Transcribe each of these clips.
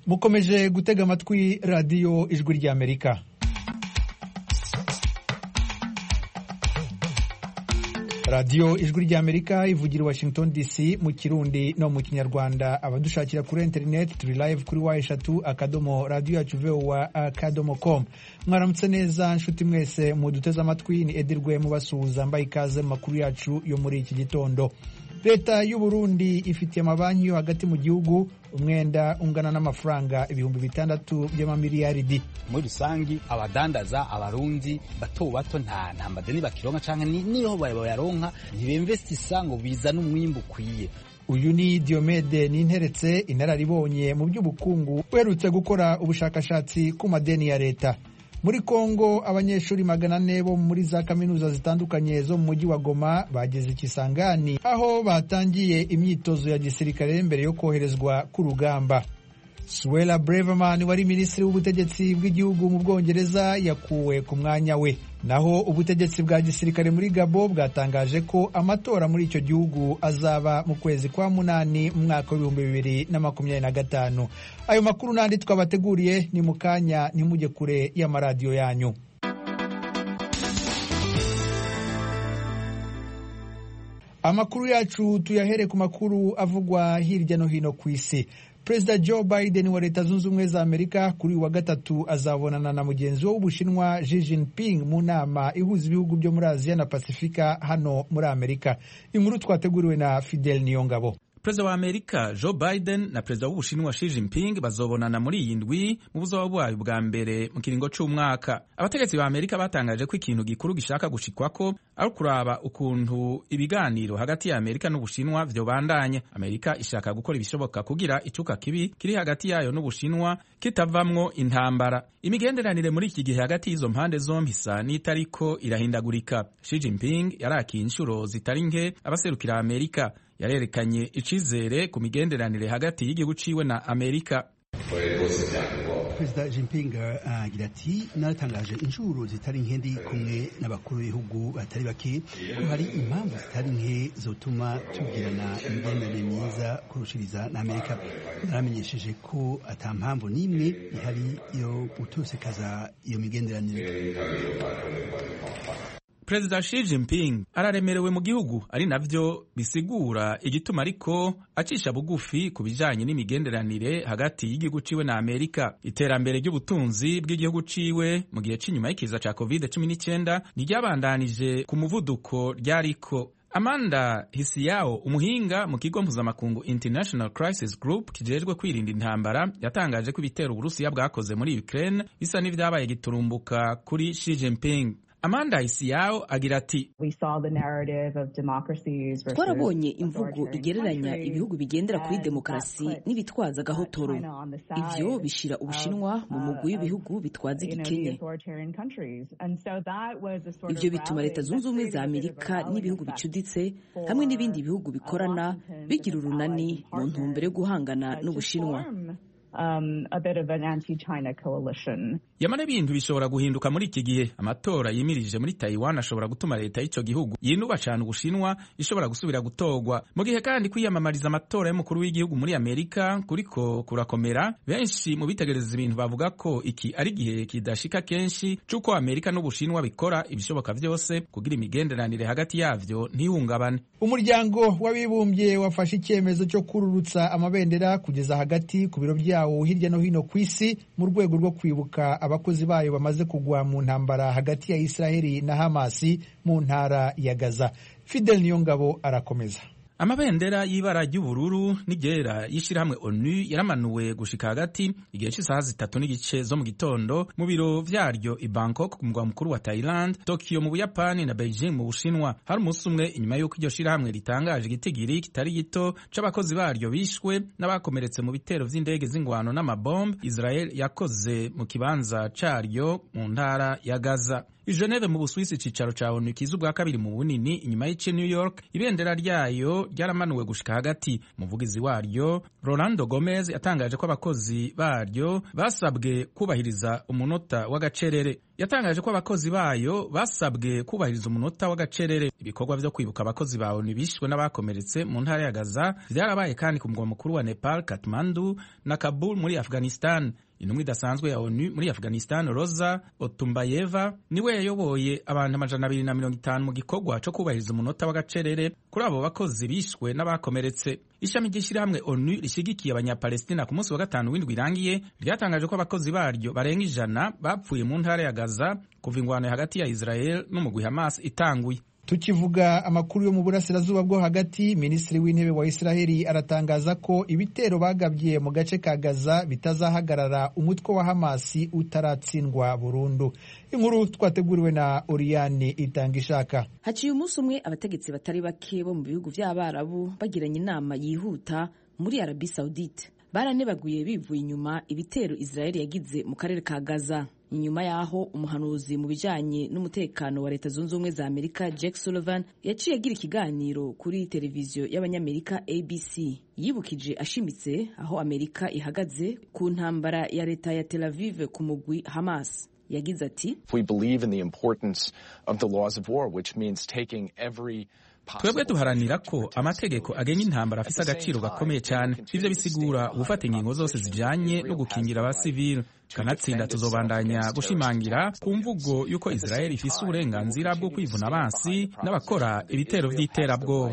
mukomeje gutega amatwi radiyo ijwi ry'amerika radiyo ijwi ry'amerika ivugira i washington dc mu kirundi no mu kinyarwanda abadushakira kuri interineti turi live kuri wa eshatu akadomo radiyo yacu vowa akadomo com mwaramutse neza nshuti mwese muduteze amatwi ni edirwe mubasuhuza mbaye ikaze mu makuru yacu yo muri iki gitondo leta y'u Burundi ifitiye amabanki yo hagati mu gihugu umwenda ungana n'amafaranga ibihumbi bitandatu by'amamiliyaridi muri rusangi abadandaza abarundi bato bato nta nta madeni bakironka canke niyo bayaronka ntibemvestisa ngo bizane umwimbu ukwiye uyu ni Diomede Ninteretse inararibonye mu by'ubukungu uherutse gukora ubushakashatsi ku madeni ya leta muri Kongo abanyeshuri magana ane bo muri za kaminuza zitandukanye zo mu mujyi wa Goma bageze Kisangani aho batangiye imyitozo ya gisirikare mbere yo koherezwa ku rugamba Suella Braverman wari minisitiri w'ubutegetsi bw'igihugu mu Bwongereza yakuwe ku mwanya we naho ubutegetsi bwa gisirikare muri Gabo bwatangaje ko amatora muri icyo gihugu azaba mu kwezi kwa munani mu mwaka w'ibihumbi bibiri na makumyabiri na gatanu ayo makuru n'andi twabateguriye ni mu kanya ntimujye kure y'amaradiyo yanyu amakuru yacu tuyahere ku makuru avugwa hirya no hino ku isi perezida joe biden wa leta zunze ubumwe za amerika kuri uyu wa gatatu azabonana na mugenzi we w'ubushinwa Xi Jinping mu nama ihuza ibihugu byo muri aziya na pasifika hano muri amerika inkuru twateguriwe na fidel niyongabo perezida wa amerika joe biden na perezida w'ubushinwa Xi Jinping bazobonana muri iyi ndwi mu buzoba bwayo bwa mbere mu kiringo c'umwaka abategetsi ba amerika batangaje ko ikintu gikuru gishaka gushikwako ari ukuraba ukuntu ibiganiro hagati ya amerika n'ubushinwa vyobandanya amerika ishaka gukora ibishoboka kugira icuka kibi kiri hagati yayo n'ubushinwa kitavamwo intambara imigenderanire muri iki gihe hagati y'izo mpande zombi isa n'itariko irahindagurika Xi Jinping yarakiye inshuro zitari nke abaserukira amerika yarerekanye icizere ku migenderanire hagati y'igihugu ciwe na amerika perezida Jinping agira uh, ati naratangaje inshuro zitari nke ndi kumwe n'abakuru b'ibihugu batari bake ko hari impamvu zitari nke zotuma tugirana imigenderanire myiza kurushiriza na amerika naramenyesheje ko ata mpamvu n'imwe ihari yo gutosekaza iyo migenderanire perezida Xi Jinping araremerewe mu gihugu ari navyo bisigura igituma ariko acisha bugufi ku bijanye n'imigenderanire hagati y'igihugu ciwe na Amerika. Iterambere ry'ubutunzi bw'igihugu ciwe mu gihe c'inyuma y'ikiza ca COVID-19 niryabandanije ku muvuduko ryariko Amanda Hisiyao umuhinga mu kigo mpuzamakungu International Crisis Group kijejwe kwirinda intambara yatangaje ko ibitero Uburusiya bwakoze muri Ukraine bisa n'ivyabaye giturumbuka kuri Xi Jinping. Amanda Isiyao agira ati twarabonye imvugo igereranya ibihugu bigendera kuri demokarasi n'ibitwaza agahotoro ivyo bishira ubushinwa mu mugwi w'ibihugu bitwaza igikenye ivyo bituma leta zunze ubumwe za amerika n'ibihugu bicuditse hamwe n'ibindi bihugu bikorana bigira urunani mu ntumbero yo guhangana n'ubushinwa Um, a bit of an anti-China coalition. yamara ibintu bishobora guhinduka muri iki gihe amatora yimirije muri Taiwan ashobora gutuma leta y'ico gihugu yinuba cane ubushinwa ishobora gusubira gutorwa mu gihe kandi kwiyamamariza amatora y'umukuru w'igihugu muri Amerika kuriko kurakomera benshi mu bitegereza ibintu bavuga ko iki ari igihe kidashika kenshi c'uko Amerika n'ubushinwa bikora ibishoboka vyose kugira imigenderanire hagati yavyo ntihungabane umuryango w'abibumbye wafashe icyemezo cyo kururutsa amabendera kugeza hagati ku biro byawo hirya no hino ku isi mu rwego rwo kwibuka abakozi bayo bamaze kugwa mu ntambara hagati ya Israheli na Hamasi mu ntara ya Gaza. Fidel Niyongabo arakomeza. amabendera y'ibara ry'ubururu n'iryera y'ishirahamwe onu yaramanuwe gushika hagati igihe cy'isaha zitatu n'igice zo mu gitondo mu biro vyaryo i bangkok ku mugwa mukuru wa thailand tokyo mu buyapani na beijing mu bushinwa hari umunsi umwe inyuma y'uko iryo shirahamwe ritangaje igitigiri kitari gito c'abakozi baryo bishwe n'abakomeretse mu bitero vy'indege z'ingwano n'amabombe israel yakoze mu kibanza caryo mu ntara ya gaza i Geneve mu Busuwisi icicaro ca ONU kiza ubwa kabiri mu bunini inyuma y'ici New York ibendera ryayo ryaramanuwe gushika hagati umuvugizi waryo rolando gomez yatangaje ko abakozi baryo basabwe kubahiriza umunota w'agacerere yatangaje ko abakozi bayo basabwe kubahiriza umunota w'agacerere ibikorwa vyo kwibuka abakozi ba onu bishwe n'abakomeretse mu ntara ya gaza vyarabaye kandi ku mugwa mukuru wa nepal katmandu na kabul muri afghanistan intumwa idasanzwe ya onu muri afghanistan rosa otumbayeva niwe yayoboye abantu amajana abiri na mirongo itanu mu gikorwa co kubahiriza umunota w'agacerere kuri abo bakozi bishwe n'abakomeretse ishami ry'ishyirahamwe onu rishigikiye abanyapalestina ku munsi wa gatanu w'indwi irangiye ryatangaje ko abakozi baryo barenga ijana bapfuye mu ntara ya gaza kuva ingwano hagati ya israel n'umugwi hamas itanguye tukivuga amakuru yo mu burasirazuba bwo hagati minisitiri w'intebe wa israheli aratangaza ko ibitero bagabye mu gace ka gaza bitazahagarara umutwe wa hamasi utaratsindwa burundu inkuru twateguriwe na oriyani itanga ishaka haciye umunsi umwe abategetsi batari bake bo mu bihugu by'abarabu bagiranye inama yihuta muri arabi saudite baranebaguye bivuye inyuma ibitero israheli yagize mu karere ka gaza inyuma y'aho umuhanuzi mu bijyanye n'umutekano wa leta zunze ubumwe za amerika jack sullivan yaciye agira ikiganiro kuri televiziyo y'abanyamerika abc yibukije ashimitse aho amerika ihagaze ku ntambara ya leta ya tel aviv ku mugwi hamas yagize ati twebwe duharanira ko amategeko agenga intambara afise agaciro gakomeye cyane ivyo bisigura gufata ingingo zose zijanye no gukingira abasivili kanatsinda tuzobandanya gushimangira ku mvugo y'uko israeli ifise uburenganzira bwo kwivuna abansi n'abakora ibitero vy'iterabwoba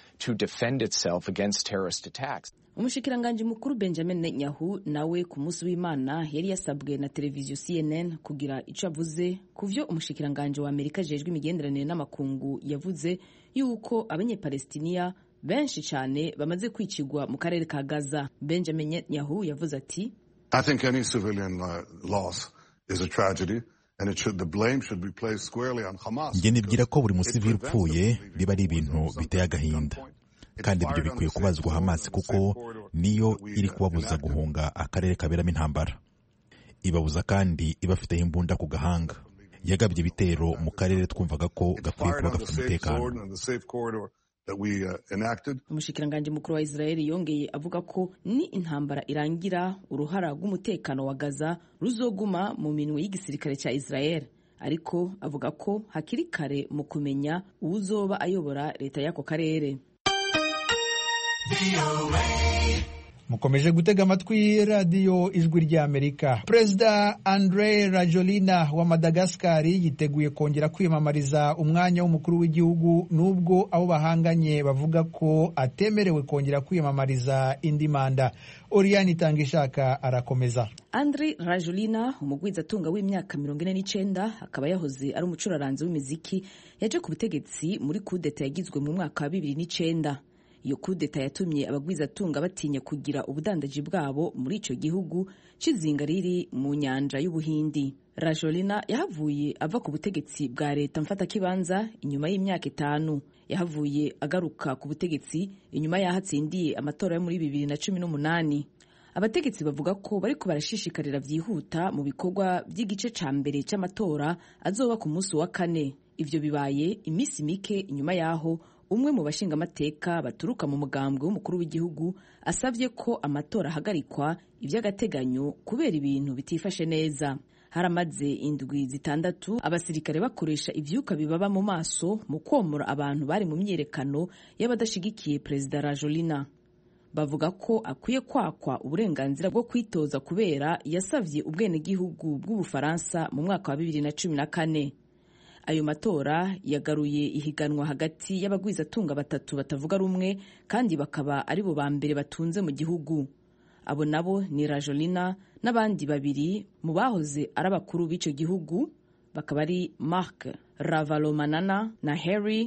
umushikiranganji mukuru benjamin netanyahu nawe ku munsi w'imana yari yasabwe na televiziyo cnn kugira ico avuze ku vyo umushikiranganji wa amerika ajejwe imigenderanire n'amakungu yavuze yuko abanyepalestiniya benshi cyane bamaze kwicirwa mu karere ka gaza benjamin netanyahu yavuze ati njye nibwira ko buri musivili upfuye biba ari ibintu biteye agahinda kandi ibyo bikwiye kubazwa hamasi kuko niyo iri kubabuza guhunga akarere kaberamo intambara ibabuza kandi ibafiteho imbunda ku gahanga yagabye ibitero mu karere twumvaga ko gakwiye kuba gafite umutekano umushikiranganji mukuru wa israeli yongeye avuga ko ni intambara irangira uruhara rw'umutekano wa gaza ruzoguma mu minwe y'igisirikare cya israeli ariko avuga ko hakiri kare mu kumenya uwuzoba ayobora leta y'ako karere mukomeje gutega amatwi radiyo ijwi ry'amerika perezida andre rajolina wa madagasikari yiteguye kongera kwiyamamariza umwanya w'umukuru w'igihugu n'ubwo abo bahanganye bavuga ko atemerewe kongera kwiyamamariza indi manda oriyani itanga ishaka arakomeza andre rajolina umugwizatunga w'imyaka mirongo ine n'icyenda akaba yahoze ari umucuraranzi w'imiziki yaje ku butegetsi muri kudeta yagizwe mu mwaka wa bibiri n'icyenda iyo kudeta yatumye abagwizatunga batinya kugira ubudandaji bwabo muri icyo gihugu cy'izinga riri mu nyanja y'ubuhindi rajolina yahavuye ava ku butegetsi bwa leta mfatakibanza inyuma y'imyaka itanu yahavuye agaruka ku butegetsi inyuma y'aho atsindiye amatora yo muri bibiri na cumi n'umunani abategetsi bavuga ko bariko barashishikarira byihuta mu bikorwa by'igice ca mbere cy'amatora azoba ku munsi wa kane ivyo bibaye iminsi mike inyuma y'aho umwe mu bashingamateka baturuka mu mugambwe w'umukuru w'igihugu asabye ko amatora ahagarikwa iby'agateganyo kubera ibintu bitifashe neza haramaze indwi zitandatu abasirikare bakoresha ivyuka bibaba mu maso mu komora abantu bari mu myiyerekano y'abadashigikiye perezida rajolina bavuga ko akwiye kwakwa uburenganzira bwo kwitoza kubera yasavye ubwenegihugu bw'ubufaransa mu mwaka wa bibiri na cumi na kane ayo matora yagaruye ihiganwa hagati y'abagwizatunga batatu batavuga rumwe kandi bakaba ari bo ba mbere batunze mu gihugu abo nabo ni rajolina n'abandi babiri mu bahoze ari abakuru b'icyo gihugu bakaba ari mark ravalomanana na harry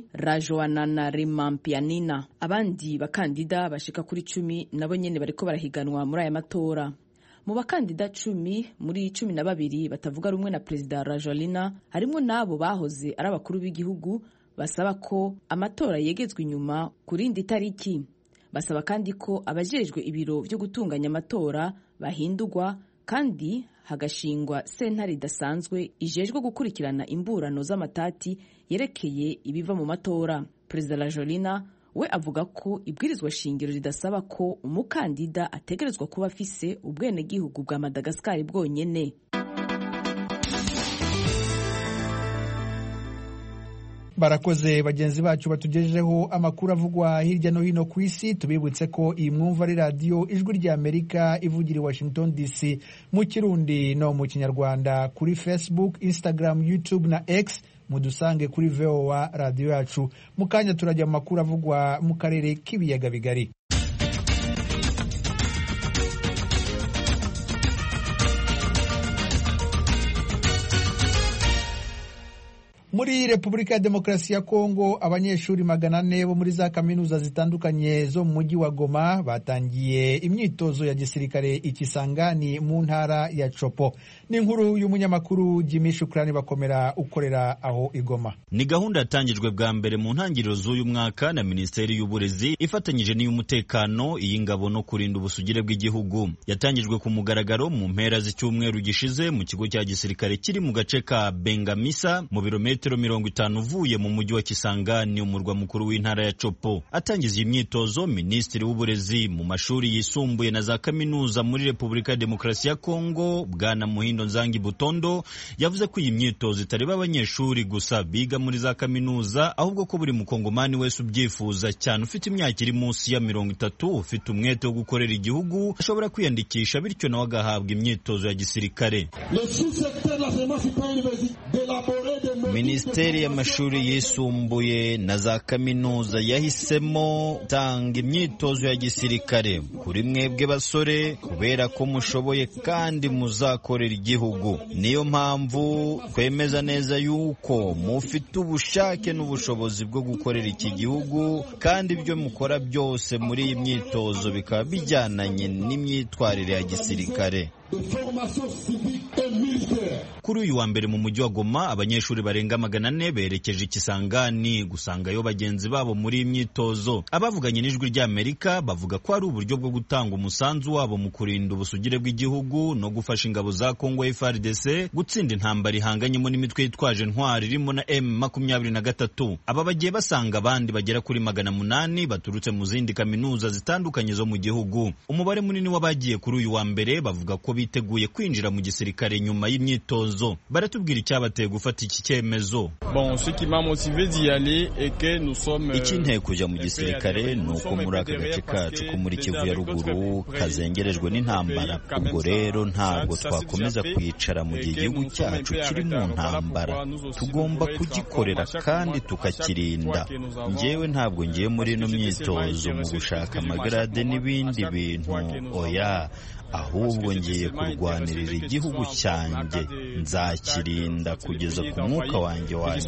rajoananarimampianina abandi bakandida bashika kuri cumi nabo nyene bariko barahiganwa muri aya matora mu bakandida cumi muri cumi na babiri batavuga rumwe na perezida rajolina harimo n'abo bahoze ari abakuru b'igihugu basaba ko amatora yegezwa inyuma ku rindi tariki basaba kandi ko abajejwe ibiro byo gutunganya amatora bahindurwa kandi hagashingwa sentare idasanzwe ijejwe gukurikirana imburano z'amatati yerekeye ibiva mu matora perezida rajolina we avuga ko ibwirizwa shingiro ridasaba ko umukandida ategerezwa kuba afise ubwenegihugu bwa madagasikari bwonyene barakoze bagenzi bacu batugejejeho amakuru avugwa hirya no hino ku isi tubibutse ko iyi mwumva ari radiyo ijwi rya amerika ivugira i washington dc mu kirundi no mu kinyarwanda kuri facebook instagram youtube na x mudusange kuri voa radiyo yacu mu kanya turajya mu makuru avugwa mu karere k'ibiyaga bigari muri repubulika ya demokarasi ya kongo abanyeshuri magana ane bo muri za kaminuza zitandukanye zo mu mujyi wa goma batangiye imyitozo ya gisirikare ikisangani mu ntara ya copo ni inkuru y'umunyamakuru jimi shukurani bakomera ukorera aho igoma ni gahunda yatangijwe bwa mbere mu ntangiriro z'uyu mwaka na minisiteri y'uburezi ifatanyije n'iy'umutekano iy'ingabo no kurinda ubusugire bw'igihugu yatangijwe ku mugaragaro mu mpera z'icyumweru gishize mu kigo cya gisirikare kiri mu gace ka bengamisa mu birometero metero mirongo itanu uvuye mu mujyi wa Kisangani umurwa mukuru w'intara ya Copo. Atangiza iyi myitozo, minisitiri w'uburezi mu mashuri yisumbuye na za kaminuza muri Repubulika ya Demokarasi ya Kongo, Bwana Muhindo Nzangi Butondo, yavuze ko iyi myitozo itareba abanyeshuri gusa biga muri za kaminuza, ahubwo ko buri mukongomani wese ubyifuza cyane ufite imyaka iri munsi ya mirongo itatu, ufite umwete wo gukorera igihugu, ashobora kwiyandikisha bityo nawe agahabwa imyitozo ya gisirikare. Minisiteri y'amashuri yisumbuye na za kaminuza yahisemo tanga imyitozo ya gisirikare kuri mwebwe basore kubera ko mushoboye kandi muzakorera igihugu. Niyo mpamvu twemeza neza yuko mufite ubushake n'ubushobozi bwo gukorera iki gihugu kandi ibyo mukora byose muri iyi myitozo bikaba bijyananye n'imyitwarire ya gisirikare. Kuri uyu wa mbere mu mujyi wa Goma abanyeshuri barenga magana ane berekeje ikisangani gusangayo bagenzi babo muri iyi myitozo. Abavuganye n'ijwi ry'Amerika bavuga ko ari uburyo bwo gutanga umusanzu wabo mu kurinda ubusugire bw'igihugu no gufasha ingabo za Kongo FARDC gutsinda intambara ihanganyemo n'imitwe yitwaje ntwari irimo na M makumyabiri na gatatu. Aba bagiye basanga abandi bagera kuri magana munani baturutse mu zindi kaminuza zitandukanye zo mu gihugu. Umubare munini w'abagiye kuri uyu wa mbere bavuga ko biteguye kwinjira mu gisirikare nyuma y'imyitozo baratubwira icyabateye gufata iki cyemezo ikinteye kujya mu gisirikare ni uko muri aka gace kacu ko muri kivu ya ruguru kazengerejwe n'intambara ubwo rero ntabwo twakomeza kwicara mu gihe igihugu cyacu kiri mu ntambara tugomba kugikorera kandi tukakirinda njyewe ntabwo ngiye muri ino myitozo mu gushaka amagarade n'ibindi bintu oya ahubwo ngiye kurwanirira igihugu cyanjye nzakirinda kugeza ku mwuka wanjye wa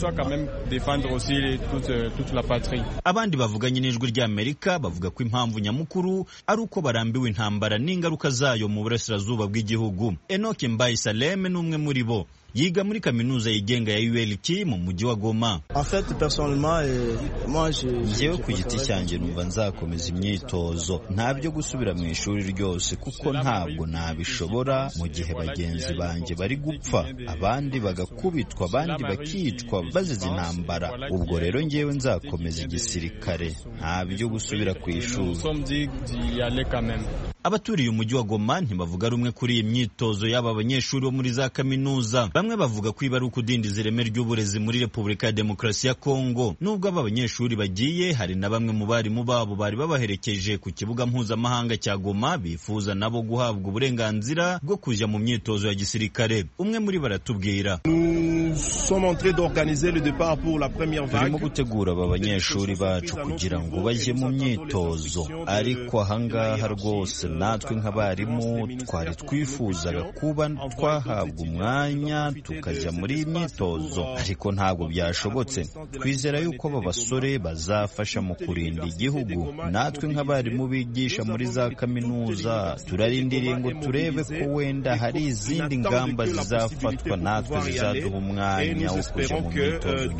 abandi bavuganye n'ijwi ry'amerika bavuga ko impamvu nyamukuru ari uko barambiwe intambara n'ingaruka zayo mu burasirazuba bw'igihugu enoke mbaye saleme ni umwe muri bo yiga muri kaminuza yigenga ya ULK mu mujyi wa Goma. Njyewe ku giti cyanjye numva nzakomeza imyitozo nta byo gusubira mu ishuri ryose kuko ntabwo nabishobora mu gihe bagenzi banjye bari gupfa abandi bagakubitwa abandi bakicwa bazize intambara ubwo rero njyewe nzakomeza igisirikare nta byo gusubira ku ishuri abaturiye umujyi wa Goma ntibavuga rumwe kuri iyi myitozo y'aba banyeshuri bo muri za kaminuza bamwe bavuga ko iba ari ukudindiza ireme ry'uburezi muri Repubulika ya Demokarasi ya Kongo nubwo aba banyeshuri bagiye hari na bamwe mu barimu babo bari babaherekeje ku kibuga mpuzamahanga cya Goma bifuza nabo guhabwa uburenganzira bwo kujya mu myitozo ya gisirikare umwe muri baratubwira turimo gutegura aba banyeshuri bacu kugira ngo bajye mu myitozo ariko ahangaha rwose natwe nk'abarimu twari twifuzaga kuba twahabwa umwanya tukajya muri iyi myitozo ariko ntabwo byashobotse twizera yuko aba basore bazafasha mu kurinda igihugu natwe nk'abarimu bigisha muri za kaminuza turarindiriye ngo turebe ko wenda hari izindi ngamba zizafatwa natwe zizaduha umwanya wo kujya mu myitozo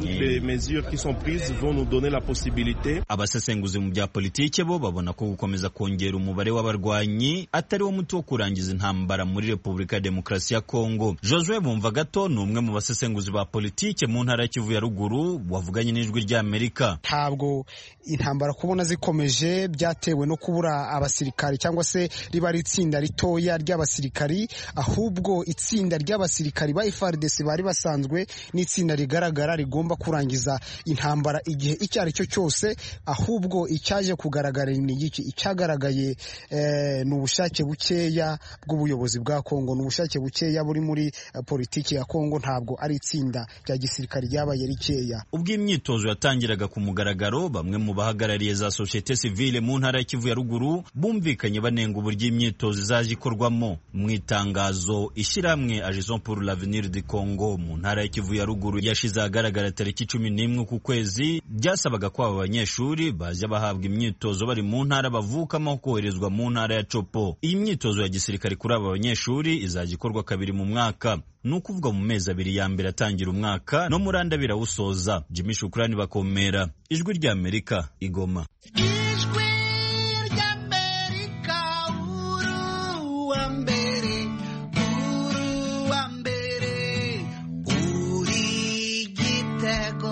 abasesenguzi mu bya politiki bo babona ko gukomeza kongera umubare w'abarwayi barwanyi atari wo muti wo kurangiza intambara muri repubulika ya demokarasi ya kongo josue bumva gato ni umwe mu basesenguzi ba politike mu ntara ya kivu ya ruguru wavuganye n'ijwi ry'amerika ntabwo intambara kubona zikomeje byatewe no kubura abasirikari cyangwa se riba ari itsinda ritoya ry'abasirikari ahubwo itsinda ry'abasirikari ba FARDC bari basanzwe n'itsinda rigaragara rigomba kurangiza intambara igihe icyo ari cyo cyose ahubwo icyaje kugaragara ni iki icyagaragaye eh, ni ubushake bukeya bw'ubuyobozi bwa Kongo ni ubushake bukeya buri muri eh, politiki ya Kongo ntabwo ari itsinda rya gisirikari ryabaye rikeya ubwo imyitozo yatangiraga ku mugaragaro bamwe mu bahagarariye za societe civile mu ntara ya Kivu ya ruguru bumvikanye banenga uburyo imyitozo izajya ikorwamo mu itangazo ishyirahamwe Agison pour l'avenir du Congo mu ntara ya Kivu ya ruguru yashize ahagaragara tariki cumi n'imwe ku kwezi byasabaga ko aba banyeshuri bajya bahabwa imyitozo bari mu ntara bavukamo koherezwa mu ntara ya Copo iyi myitozo ya gisirikare kuri aba banyeshuri izajya ikorwa kabiri mu mwaka ni ukuvuga mu mezi abiri ya mbere atangira umwaka no muri andi abiri awusoza Jimmy Shukrani bakomera ijwi rya Amerika igoma ijwi ry'amerika uru wa mbere uru wa mbere uri gitego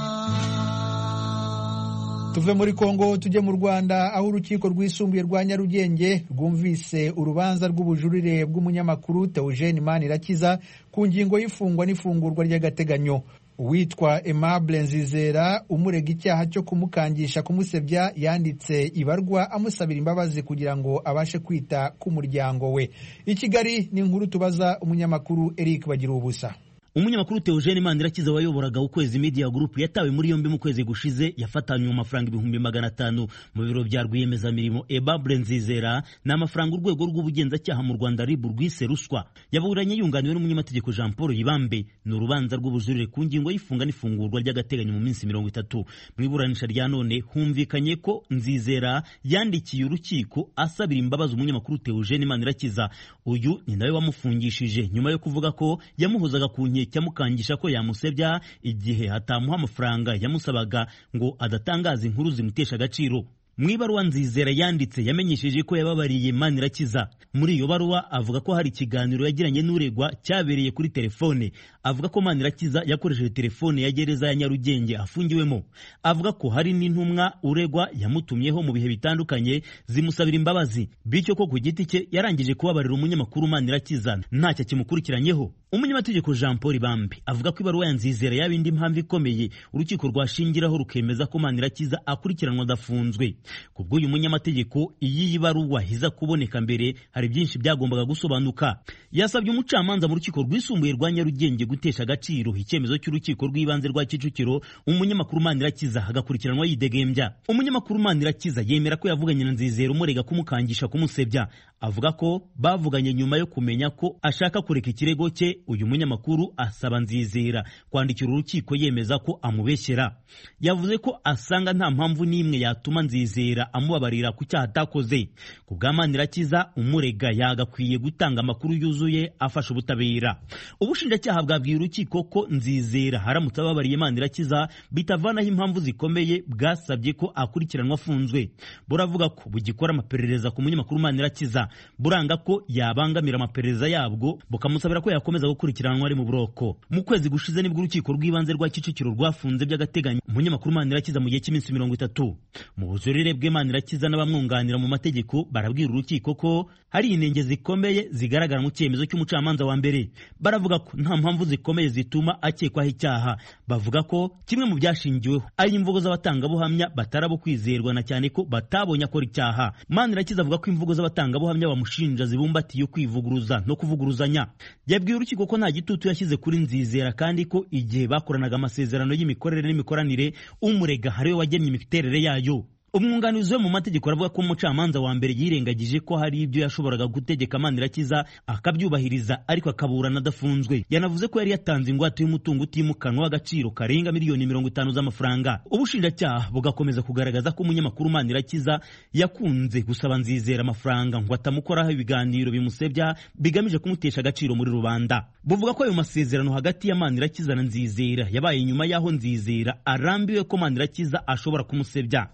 tuve muri kongo tujye mu rwanda aho urukiko rwisumbuye rwa nyarugenge rwumvise urubanza rw'ubujurire bw'umunyamakuru teogene manirakiza ku ngingo y'ifungwa n'ifungurwa ry'agateganyo uwitwa Aimable Nzizera umurega icyaha cyo kumukangisha kumusebya yanditse ibarwa amusabira imbabazi kugira ngo abashe kwita ku muryango we i Kigali ni inkuru tubaza umunyamakuru Eric Bagira ubusa umunyamakuru Theogene Manirakiza wayoboraga ukwezi media group yatawe muri yombi mu kwezi gushize yafatanywe amafaranga ibihumbi magana atanu mu biro bya rwiyemezamirimo Aimable Nzizera ni amafaranga urwego rw'ubugenzacyaha mu Rwanda RIB rwise ruswa yaburanye yunganiwe n'umunyamategeko Jean Paul Yibambe ni urubanza rw'ubujurire ku ngingo y'ifunga n'ifungurwa ry'agateganyo mu minsi mirongo itatu mu iburanisha rya none humvikanye ko Nzizera yandikiye urukiko asabira imbabazi umunyamakuru Theogene Manirakiza uyu ni nawe wamufungishije nyuma yo kuvuga ko yamuhozaga ku nkeke cyamukangisha ko yamusebya igihe hatamuha amafaranga yamusabaga ngo adatangaza inkuru zimutesha agaciro mu ibaruwa nzizera yanditse yamenyesheje ko yababariye manirakiza muri iyo baruwa avuga ko hari ikiganiro yagiranye n'uregwa cyabereye kuri telefone avuga ko manirakiza yakoresheje telefone ya gereza ya nyarugenge afungiwemo avuga ko hari n'intumwa uregwa yamutumyeho mu bihe bitandukanye zimusabira imbabazi bityo ko ku giti cye yarangije kubabarira umunyamakuru manirakiza ntacyo kimukurikiranyeho umunyamategeko jean paul bambi avuga ko ibaruwa ya nzizera yaba indi mpamvu ikomeye urukiko rwashingiraho rukemeza ko manirakiza akurikiranwa adafunzwe ku bw'uyu munyamategeko iyi baruwa iza kuboneka mbere hari byinshi byagombaga gusobanuka yasabye umucamanza mu rukiko rwisumbuye rwa nyarugenge gutesha agaciro icyemezo cy'urukiko rw'ibanze rwa kicukiro umunyamakuru manirakiza agakurikiranwa yidegembya umunyamakuru manirakiza yemera ko yavuganye na nzizera umurega kumukangisha kumusebya avuga ko bavuganye nyuma yo kumenya ko ashaka kureka ikirego cye uyu munyamakuru asaba nzizera kwandikira urukiko yemeza ko amubeshyera yavuze ko asanga nta mpamvu n'imwe yatuma nzizera amubabarira ku cyaha atakoze ku bwa manirakiza umurega yagakwiye gutanga amakuru yuzuye afasha ubutabera ubushinjacyaha bwabwiye urukiko ko nzizera haramutse ababariye manirakiza bitavanaho impamvu zikomeye bwasabye ko akurikiranwa afunzwe buravuga ko bugikora amaperereza ku munyamakuru manirakiza buranga ko yabangamira amaperereza yabwo bukamusabira ko yakomeza gukurikiranwa ari mu buroko mu kwezi gushize nibwo urukiko rw'ibanze rwa kicukiro rwafunze by'agateganyo umunyamakuru manirakiza mu gihe cy'iminsi mirongo itatu mu bujurire bwe manirakiza n'abamwunganira mu mategeko barabwira urukiko ko hari inenge zikomeye zigaragara mu cyemezo cy'umucamanza wa mbere baravuga ko nta mpamvu zikomeye zituma akekwaho icyaha bavuga ko kimwe mu byashingiweho ari imvugo z'abatangabuhamya batarabo kwizerwa na cyane ko batabonye akora icyaha manirakiza avuga ko imvugo z'abatangabuhamya bamushinja zibumbatiye kwivuguruza no kuvuguruzanya yabwiye urukiko ko nta gitutu yashyize kuri nzizera kandi ko igihe bakoranaga amasezerano y'imikorere n'imikoranire umurega hariwe wagennye imiterere yayo umwunganizi we mu mategeko aravuga ko umucamanza wa mbere yirengagije ko hari ibyo yashoboraga gutegeka manirakiza akabyubahiriza ariko akaburana adafunzwe yanavuze ko yari yatanze ingwate y'umutungo utimukanwa w'agaciro karenga miliyoni mirongo itanu z'amafaranga ubushinjacyaha bugakomeza kugaragaza ko umunyamakuru manirakiza yakunze gusaba nzizera amafaranga ngo atamukoraho ibiganiro bimusebya bigamije kumutesha agaciro muri rubanda buvuga ko ayo masezerano hagati ya manirakiza na nzizera yabaye nyuma y'aho nzizera arambiwe ko manirakiza ashobora kumusebya ubushinjacyaha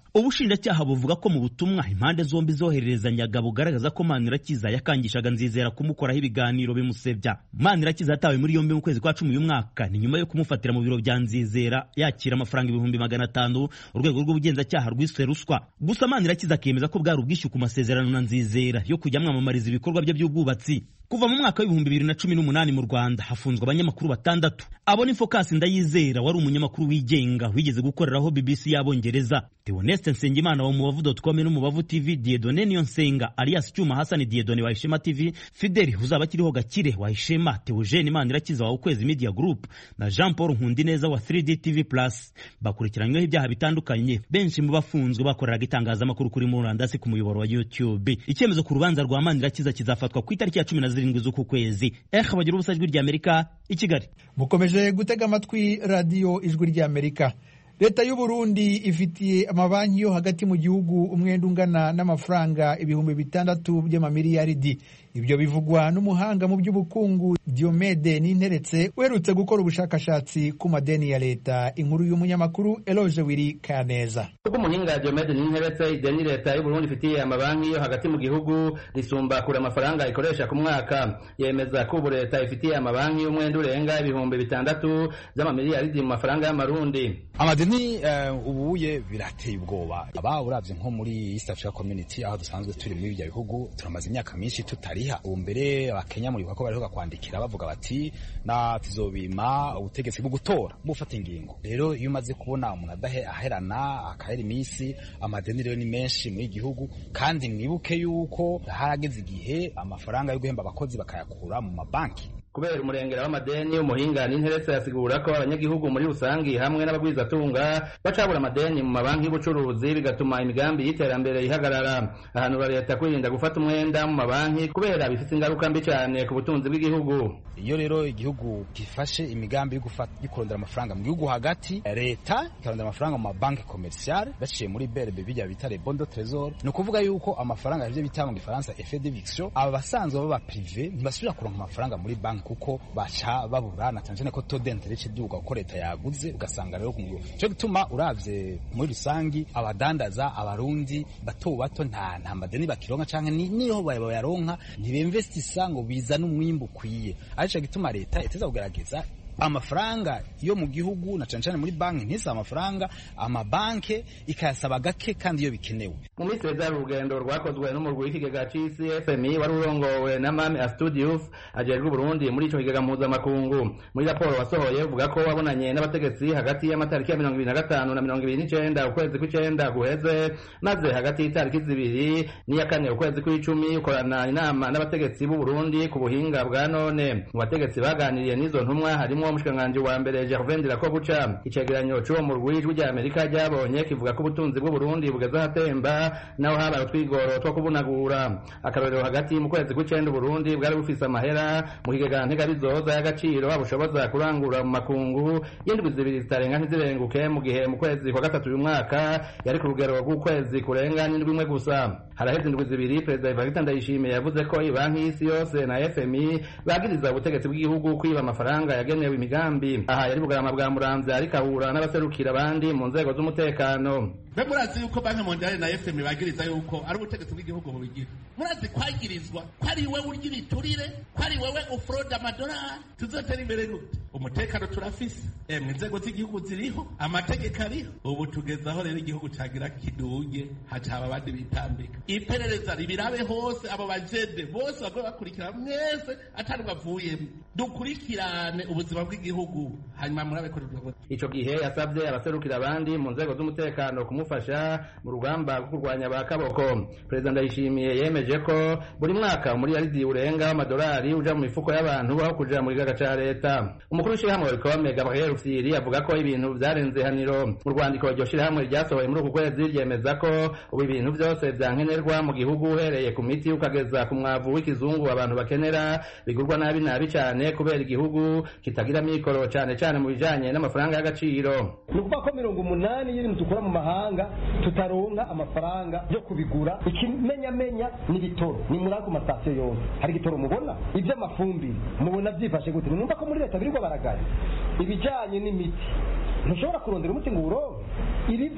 ubushinjacyaha buvuga ko mu butumwa impande zombi zohererezanyaga bugaragaza ko manirakiza yakangishaga nzizera kumukoraho ibiganiro bimusebya manirakiza yatawe muri yombi mu kwezi kwa cumi uyu mwaka ni nyuma yo kumufatira mu biro bya nzizera yakira amafaranga ibihumbi magana atanu urwego rw'ubugenzacyaha rwiswe ruswa gusa manirakiza akemeza ko bwari ubwishyu ku masezerano na nzizera yo kujya amwamamariza ibikorwa bye by'ubwubatsi kuva mu mwaka w'ibihumbi bibiri na cumi n'umunani mu rwanda hafunzwe abanyamakuru batandatu abo ni focus ndayizera wari umunyamakuru wigenga wigeze gukoreraho bbc y'abongereza theoneste nsengimana wa mubavu com n'umubavu tv diedone niyo nsenga alias cyuma hasani diedone wa ishema tv fideli uzaba akiriho gakire wa ishema theogene imanirakiza wa ukwezi media group na jean paul nkundineza wa 3d tv plus bakurikiranyweho ibyaha bitandukanye benshi mu bafunzwe bakoreraga itangazamakuru kuri murandasi ku muyoboro wa youtube icyemezo ku rubanza rwa manirakiza kizafatwa ku itariki ya cumi na zirindwi z'uku kwezi eh bagira ubusa ijwi ry'amerika i kigali mukomeje gutega amatwi radiyo ijwi ry'amerika leta y'u Burundi ifitiye amabanki yo hagati mu gihugu umwenda ungana n'amafaranga ibihumbi bitandatu by'amamiliyaridi ibyo bivugwa n'umuhanga mu by'ubukungu Diomede Ninteretse uherutse gukora ubushakashatsi ku madeni ya leta inkuru y'umunyamakuru Eloge Wiri Kaneza ubwo umuhinga Diomede Ninteretse ideni leta y'u Burundi ifitiye amabanki yo hagati mu gihugu risumba kure amafaranga ikoresha ku mwaka yemeza ko ubu leta ifitiye amabanki y'umwenda urenga ibihumbi bitandatu by'amamiliyaridi mu mafaranga y'amarundi amadeni uh, ubuye birateye ubwoba aba uravye nko muri East Africa Community aho dusanzwe turi muri ibyo bihugu turamaze imyaka myinshi tutariha ubu mbere abakenya muri ko bariho kwandikira bavuga bati na tuzobima ubutegetsi bwo gutora bufata ingingo rero iyo umaze kubona umuntu adahe aherana akahera iminsi amadeni rero ni menshi muri gihugu kandi mwibuke yuko harageze igihe amafaranga yo guhemba abakozi bakayakura mu mabanki kubera umurengera w'amadeni umuhinga n'interese yasigura ko abanyagihugu muri rusangi hamwe n'abagwizatunga bacabura amadeni mu mabanki y'ubucuruzi bigatuma imigambi y'iterambere ihagarara ahanura leta kwirinda gufata umwenda mu mabanki kubera bifite ingaruka mbi cyane ku butunzi bw'igihugu iyo rero igihugu gifashe imigambi yo kurondera amafaranga mu gihugu hagati leta ikarondera amafaranga mu mabanki komerisiyale baciye muri berbe bijya bita bondo tresor ni ukuvuga yuko amafaranga ivyo bita mu gifaransa effet de viction aba basanzwe baba prive ntibasubira kuronka amafaranga muri banki kuko baca babura na cyane ko taux d'interet cy'igihugu ko leta yaguze ugasanga rero ku gihugu cyo gituma uravye muri rusangi abadandaza abarundi bato bato nta nta madeni bakironka canke niho bayaronka ntibinvestisa ngo bizana umwimbu ukwiye arico gituma leta iteza kugerageza amafaranga yo mu gihugu na cyane cyane muri banki ntisa amafaranga amabanke ikayasaba gake kandi iyo bikenewe mu minsi yeza urugendo rwakozwe n'umurwi w'ikigega c'isi fmi wari urongowe na mame astudius ajejwe uburundi muri ico kigega mpuzamakungu muri raporo wasohoye uvuga ko wabonanye n'abategetsi hagati y'amatariki ya mirongo ibiri na gatanu na mirongo ibiri n'icenda ukwezi kw'icenda guheze maze hagati y'itariki zibiri n'iya kane ukwezi kw'icumi ukorana inama n'abategetsi b'uburundi ku buhinga bwa none mu bategetsi baganiriye n'izo ntumwa harimo umushikiranganji wa mbere Gervain Ndirakobuca icegeranyo c'uwo murwi w'ijwi rya Amerika ryabonye kivuga ko ubutunzi bw'u Burundi bugeze ahatemba naho habaye utwigoro two kubunagura akarorero hagati mu kwezi kw'icenda Burundi bwari bufise amahera mu kigega ntegabizoza y'agaciro bushoboza kurangura mu makungu y'indwi zibiri zitarenga ntizirenguke mu gihe mu kwezi kwa gatatu uyu mwaka yari ku rugero rw'ukwezi kurenga n'indwi imwe gusa haraheze indwi zibiri perezida Evariste Ndayishimiye yavuze ko ibanki y'isi yose na FMI bagiriza ubutegetsi bw'igihugu kwiba amafaranga yagenewe imigambi aha yari bugarama bwa muramvya ariko ahura n'abaserukira abandi mu nzego z'umutekano mbe murazi yuko banki mondiale na fm bagiriza yuko ari ubutegetsi bw'igihugu bubigira murazi kwagirizwa ko ari wewe urya ibiturire ko ari wewe ufurode amadolari tuzotera imbere gute umutekano turafise emwe inzego z'igihugu ziriho amategeko ariho ubu tugeze aho rero igihugu cagira kiduge hacaba abandi bitambika iperereza ribirabe hose abo bajede bose bagwe bakurikira mwese atari bavuyemo dukurikirane ubuzima bw'igihugu hanyuma murabe ko ico gihe yasabye abaserukira abandi mu nzego z'umutekano kumufasha mu rugamba rwo kurwanya ba kaboko perezida ndayishimiye yemeje ko buri mwaka umuriyaridi urenga w'amadolari uja mu mifuko y'abantu aho kuja mu kigaga ca leta umukuru w'ishirahamwe rikome gabriel firi avuga ko ibintu vyarenze haniro mu rwandiko iryo shirahamwe ryasohoye muri uku kwezi ryemeza ko ubu ibintu vyose vyankenerwa mu gihugu uhereye ku miti ukageza ku mwavu w'ikizungu abantu bakenera bigurwa nabi nabi cane kubera igihugu kitagira mikoro cane cane mu bijanye n'amafaranga y'agaciro ni ukuvuga ko mirongo umunani y'ibintu dukura mu mahanga tutaronka amafaranga yo kubigura ikimenyamenya n'ibitoro ni muri ako masitasiyo yose hari igitoro mubona iby'amafumbire mubona byifashe gute numva ko muri leta birirwa baragaya ibijyanye n'imiti ntushobora kurondera umuti ngo uwuronke ibi byose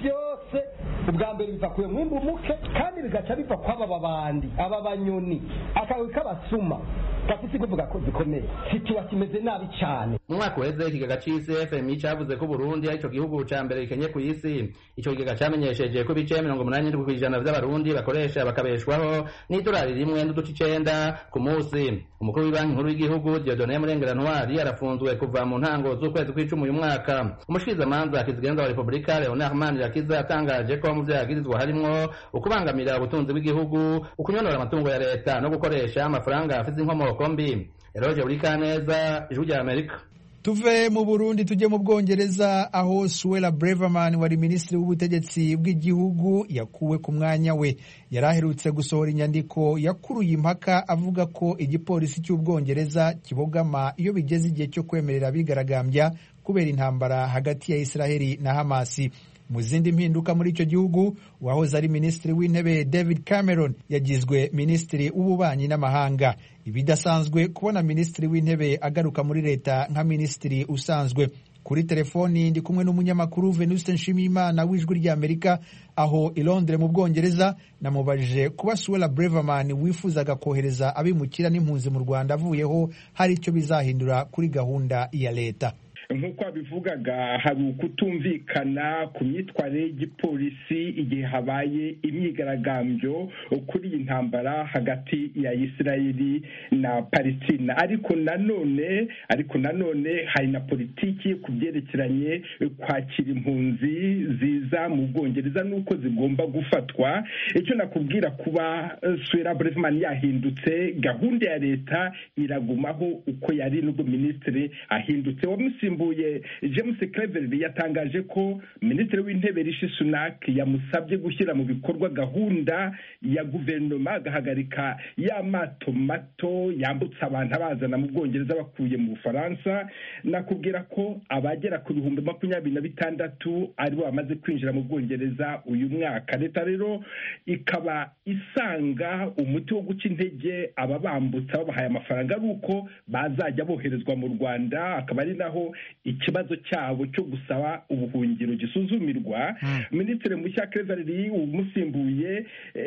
byose ubwa mbere biva ku mwimbu muke kandi bigaca biva kw'aba babandi aba banyoni akawe k'abasuma gafite kuvuga ko zikomeye situwa kimeze nabi cyane mu mwaka uheze ikigega c'isi fmi cavuze ko burundi ari ico gihugu ca mbere gikenye ku isi ico kigega camenyesheje ko ibice mirongo umunani n'indwi kw'ijana vy'abarundi bakoresha bakabeshwaho n'idolari rimwe n'uduce icenda ku musi umukuru w'ibanki nkuru y'igihugu diodone murengera ntwari arafunzwe kuva mu ntango z'ukwezi kw'icumi uyu mwaka umushikirizamanza kizigenza wa repubulika leonard manirakiza yatangaje ko mu vyo yagirizwa harimwo ukubangamira ubutunzi bw'igihugu ukunyonora amatungo ya leta no gukoresha amafaranga afise inkomoko mbi eroje buri kaneza ijwi rya amerika tuve mu burundi tujye mu bwongereza aho suwela breverman wari minisitiri w'ubutegetsi bw'igihugu yakuwe ku mwanya we yari aherutse gusohora inyandiko yakuruye impaka avuga ko igipolisi cy'ubwongereza kibogama iyo bigeze igihe cyo kwemerera abigaragambya kubera intambara hagati ya israheli na hamasi mu zindi mpinduka muri icyo gihugu uwahoze ari minisitiri w'intebe david cameron yagizwe minisitiri w'ububanyi n'amahanga ibidasanzwe kubona minisitiri w'intebe agaruka muri leta nka minisitiri usanzwe kuri telefoni ndi kumwe n'umunyamakuru venuste nshimiyimana w'ijwi ry'amerika aho i londres mu bwongereza namubajije kuba suwela breverman wifuzaga kohereza abimukira n'impunzi mu rwanda avuyeho hari icyo bizahindura kuri gahunda ya leta nk'uko wabivugaga hari ukutumvikana ku myitwarire y'igipolisi igihe habaye imyigaragambyo kuri iyi ntambara hagati ya isirayeli na palestina ariko nanone ariko nanone hari na politiki ku byerekeranye kwakira impunzi ziza mu bwongereza n'uko zigomba gufatwa icyo nakubwira kuba swera breveman yahindutse gahunda ya leta iragumaho uko yari n'ubwo minisitiri ahindutse wamusimbuye james cleverly yatangaje ko minisitiri w'intebe rishi sunak yamusabye gushyira mu bikorwa gahunda ya guverinoma agahagarika ya mato mato yambutsa abantu abazana mu bwongereza bakuye mu bufaransa nakubwira ko abagera ku bihumbi makumyabiri na bitandatu aribo bamaze kwinjira mu bwongereza uyu mwaka leta rero ikaba isanga umuti wo guca intege aba bambutsa babahaye amafaranga ari uko bazajya boherezwa mu rwanda akaba ari naho ikibazo cyabo cyo gusaba ubuhungiro gisuzumirwa minisitiri mushya kevereri umusimbuye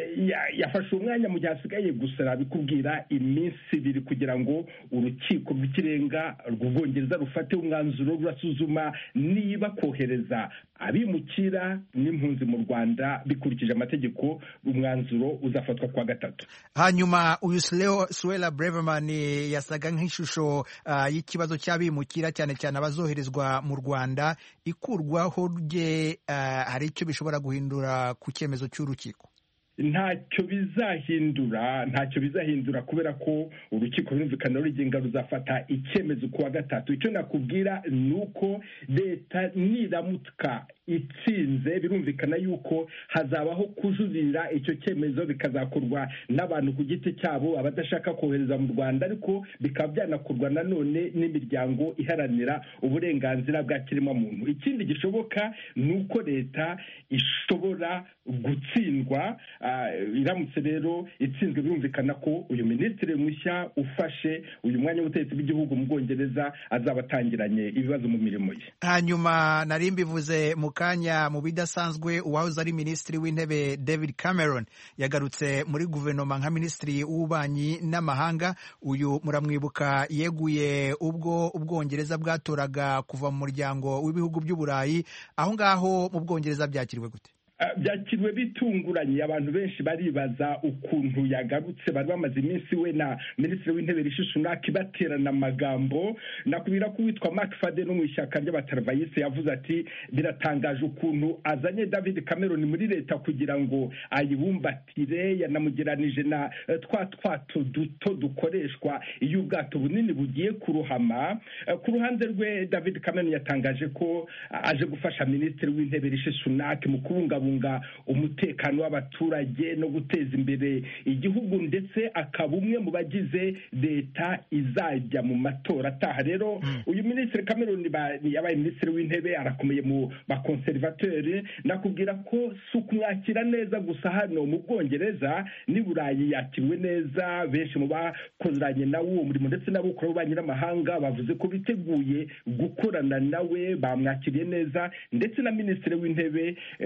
yafashe umwanya mu gihe hasigaye gusa bikubwira iminsi ibiri kugira ngo urukiko rw'ikirenga rw'ubwongereza rufate umwanzuro rurasuzuma niba kohereza abimukira n'impunzi mu rwanda bikurikije amategeko umwanzuro uzafatwa kuwa gatatu hanyuma uyu suwela breverman yasaga nk'ishusho uh, y'ikibazo cy'abimukira cyane cyane abazoherezwa mu rwanda ikurwaho rye uh, hari icyo bishobora guhindura ku cyemezo cy'urukiko ntacyo bizahindura ntacyo bizahindura kubera ko urukiko rumvikana rugenga ruzafata icyemezo ku wa gatatu icyo nakubwira ni uko leta niramuka itsinze birumvikana yuko hazabaho kujurira icyo cyemezo bikazakorwa n'abantu ku giti cyabo abadashaka kohereza mu rwanda ariko bikaba byanakorwa nanone n'imiryango iharanira uburenganzira bwa kiremwamuntu ikindi gishoboka ni uko leta ishobora gutsindwa iramutse rero itsinzwe birumvikana ko uyu minisitiri mushya ufashe uyu mwanya w'ubutegetsi bw'igihugu mu bwongereza azaba atangiranye ibibazo mu mirimo ye hanyuma nari mbivuze mu kanya mu bidasanzwe uwahoze ari minisitiri w'intebe david cameron yagarutse muri guverinoma nka minisitiri w'ububanyi n'amahanga uyu muramwibuka yeguye ubwo ubwongereza bwatoraga kuva mu muryango w'ibihugu by'uburayi aho ngaho mu bwongereza byakiriwe gute byakiriwe bitunguranye abantu benshi baribaza ukuntu yagarutse bari bamaze iminsi we na minisitiri w'intebe rishi sunaki baterana amagambo nakubwira ko uwitwa mark fade no mu ishyaka ry'abataravayise yavuze ati biratangaje ukuntu azanye david cameron muri leta kugira ngo ayibumbatire yanamugeranije na twa twato duto dukoreshwa iyo ubwato bunini bugiye kuruhama ku ruhande rwe david cameron yatangaje ko aje gufasha minisitiri w'intebe rishi sunaki mu kubungabunga umutekano w'abaturage no guteza imbere igihugu ndetse akaba umwe mu bagize leta izajya mu matora ataha rero uyu minisitiri cameron yabaye minisitiri w'intebe arakomeye mu bakonservateri nakubwira ko si ukumwakira neza gusa hano mu bwongereza n'i burayi yakiriwe neza benshi mu bakoranye nawe uwo murimo ndetse n'abukora b'ububanyi n'amahanga bavuze ko biteguye gukorana nawe bamwakiriye neza ndetse na minisitiri w'intebe w'ubuhoro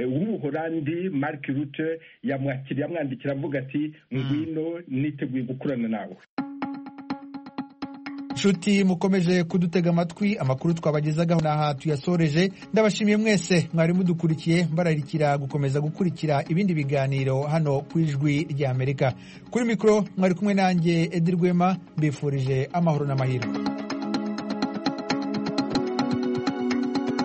w'ubuholandi mark rute yamwakiriye amwandikira avuga ati ngwino niteguye gukorana nawe nshuti mukomeje kudutega amatwi amakuru twabagezagaho n'aha tuyasoreje ndabashimiye mwese mwari mudukurikiye mbararikira gukomeza gukurikira ibindi biganiro hano ku ijwi ry'amerika kuri mikoro mwari kumwe nanjye edi rwema mbifurije amahoro n'amahirwe